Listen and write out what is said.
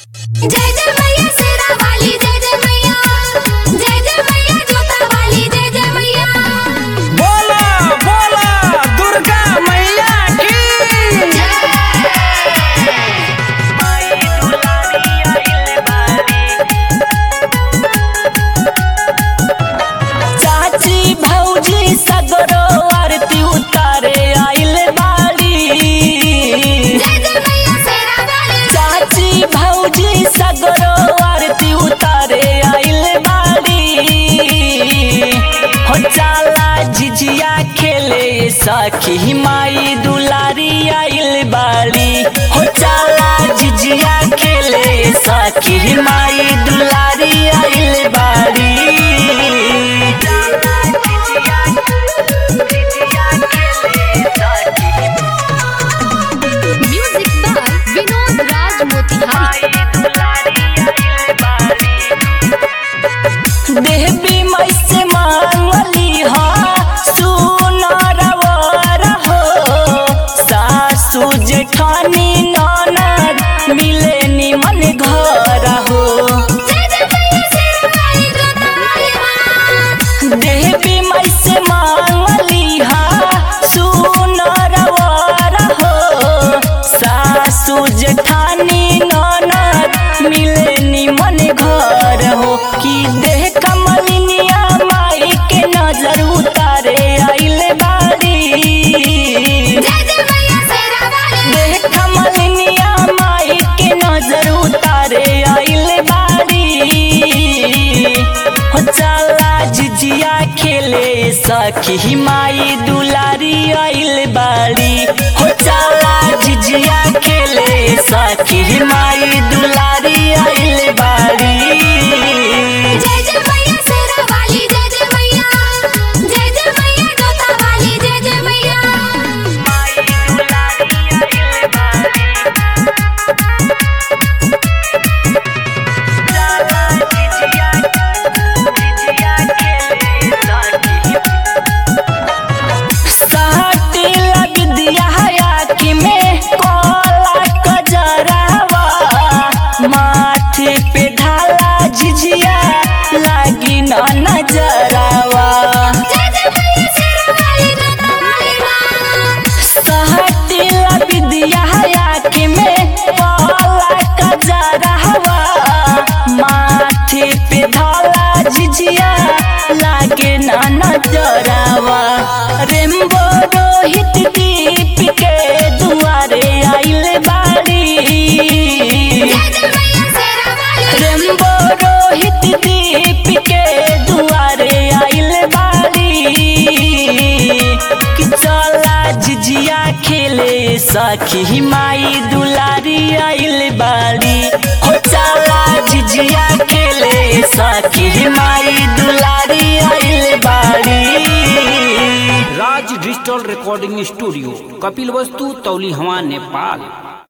जय जय मैया शेरा वाली जय जय मैया जय जय मैया जोता वाली जय जय मैया बोला बोला दुर्गा मैया की चाची भौजी सगरो आरती उतारे आइल बाड़ी जय जय मैया शेरा वाली चाची भौजी सगरो आरती उतारे आइल बाड़ी हो चाला जिजिया खेले सखी माई दुलारी आइल बाड़ी हो चाला जिजिया खेले सखी माई दुलारी आइल बाड़ी म्यूजिक बाय विनोद राज मोतिहारी देवी मई से मांगली हा सुनर वर हो सासू जेठानी ननद मिले निमन घर हो जय जय मैया शेरा वाली जोता वाली माँ देवी मई से मांगली हा सुनर वर हो सासू जेठानी ननद मिले निमन घर हो कि देह कमलिनिया माई के नजर उतारे आइल बाड़ी जय जय मैया शेरा वाली देह कमलिनिया माई के नजर उतारे आइल बाड़ी हो चला जिजिया खेले सखी माई दुलारी आइल बाड़ी हो चला जिजिया खेले सखी माई दुलारी आइल बाड़ी जय जय मैया शेरा वाली जय जय मैया जय जय मैया जोता वाली जय जय मैया साटी लग दिया आँखी में कोला कजरावा माथे पे ढाला झिझिया लागी न नजरावा जय जय मैया शेरा वाली जोता वाली माँ साटी लग दिया आँखी में कोला कजरावा माथे पे ढाला झिझिया लागे न नजरावा रेम्बो रोहित दीप के दुआरे आइल बाड़ी जय जय मैया शेरा वाली रेम्बो रोहित दीप के दुआरे आइल बाड़ी कि चला जिजिया खेले सखी माई दुलारी आइल बाड़ी हो चला जिजिया खेले सखी माई दुलारी आइल बाड़ी Raj digital recording studio Kapilvastu तौली हवा नेपाल